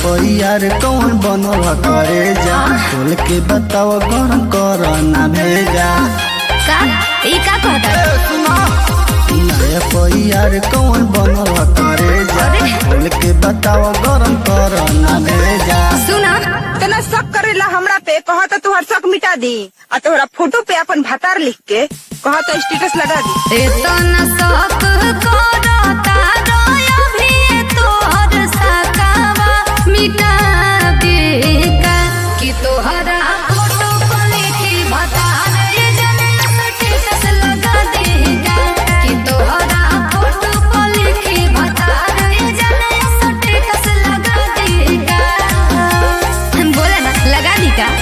पैयार कौन बनल करे जा खोल के बताओ गरम कर ना भेजा का ई का कहता नया पैयार कौन बनल करे जा अरे। खोल के बताओ गरम कर ना भेजा सुना तना शक करेला हमरा पे कहा तो तुहर शक मिटा दी आ तोहरा फोटो पे अपन भतार लिख के कहा तो स्टेटस लगा दी एतना शक करता रोया भी तोहर सकावा मिटा देगा कि तोहरा फोटो पर लिखी बता रे जने स्टेटस लगा देगा कि तोहरा फोटो पर लिखी बता रे जने स्टेटस लगा देगा बोला ना लगा दी का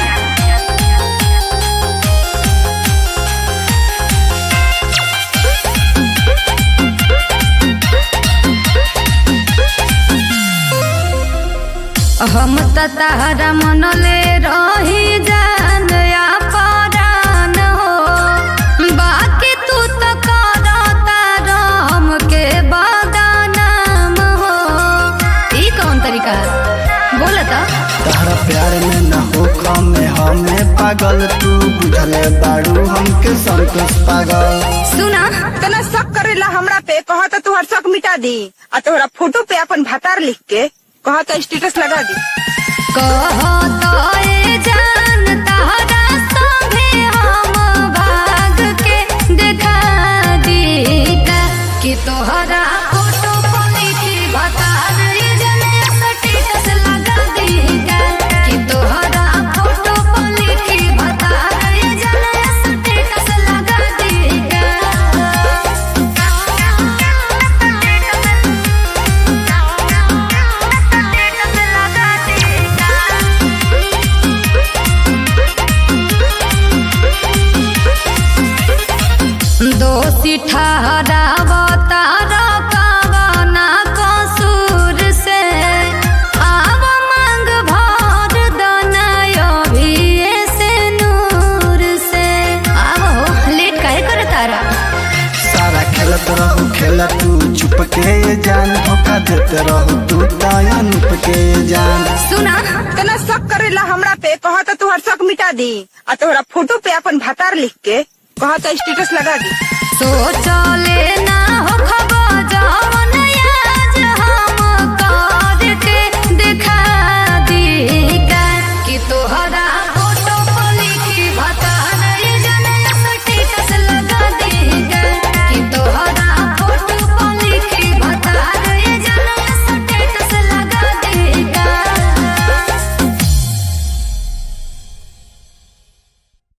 हम त तारा मनले रही जान या परान हो बाकी तू त करता राम के बदनाम हो ई कौन तरीका बोला त तारा प्यार में न हो में हमें पागल तू बुझले बाड़ू हमके संतोष पागल सुना तना शक करेला हमरा पे कहा तो तुहर शक मिटा दी आ तोहरा फोटो पे अपन भतार लिख के कहा तो स्टेटस लगा दी कहत ए जान तारा संगे हम भाग के देखा दीका कि तोहरा फोटो पर लिखी बता रे जने स्टेटस लगा दीका कि तोहरा फोटो पर लिखी बता रे जने स्टेटस लगा दीका दोषी ठहरावता रकावना कसूर से आव मांग भर दनायो भी से नूर से आवो लेट काहे करे तारा सारा खेलत रहू खेला तू चुप के जान धोखा देत रहू तू दयान के जान सुना तना शक करेला हमरा पे कहा तो तुहर शक मिटा दी आ तोहरा फोटो पे अपन भतार लिख के कहा तो स्टेटस लगा दी सोचले ना